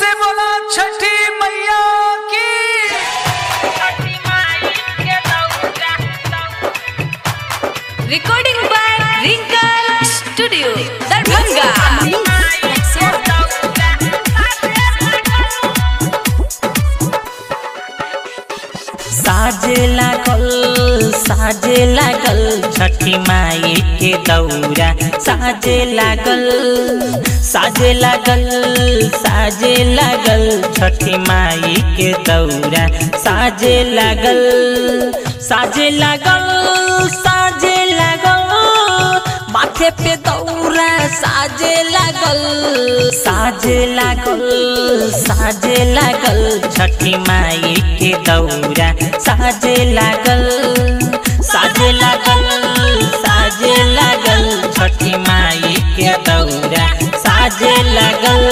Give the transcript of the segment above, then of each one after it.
से बोला छठी मैया की recording by Rinka Studio, Darbhanga. साजे लागल साजे लागल छठी माई के दौरा साजे लागल साजे लागल साजे लागल छठी माई के दौरा साजे लागल साजे लागल साजे लागल माथे पे दौरा साजे लागल साजे लागल साजे लागल छठी माई के दौरा साजे लागल साजे लागल साजे लागल छठी माई के दौरा साजे लागल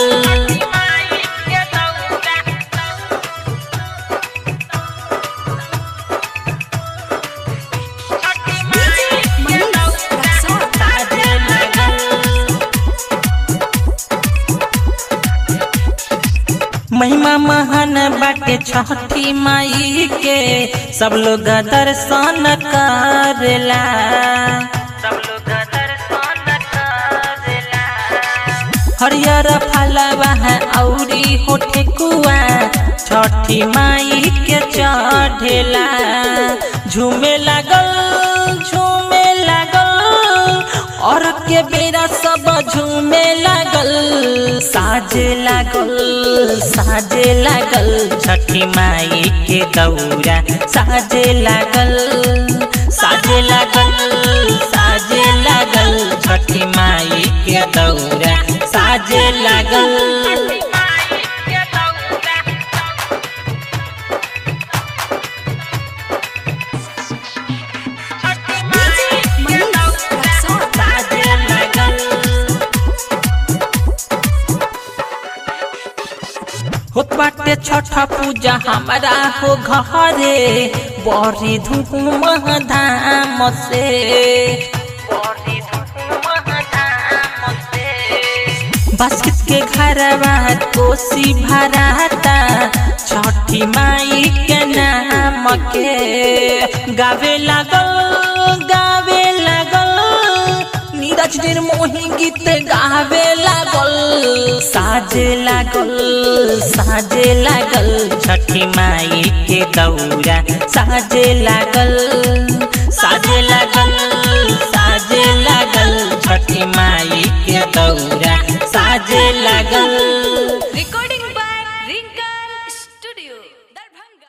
साजे लागल महिमा महान बाटे छठी माई के सब लोग दर्शन करेला सब लोग दर्शन करेला हरियर फलवा है औरी होठे कुआ छठी माई के चढ़ेला झूमे लागल झूमे लागल और के बेरा सब झूमे लागल साजे लागल साजे लागल छठी माई के दौरा साजे लागल साजे लागल साजे लागल छठी माई के दौरा साजे लागल साजे लागल होत बाटे छठ पूजा हमारा हो घरे बड़ी धूम धाम से बड़ी धूम धाम से बास्केट के घरवा कोसी भराता छठी माई के नाम के गावे लागल गावे लागल नीरज निर्मोही गीत गावे लागल साजे लागल साजे लागल छठी माई के दौरा साजे लागल साजे लागल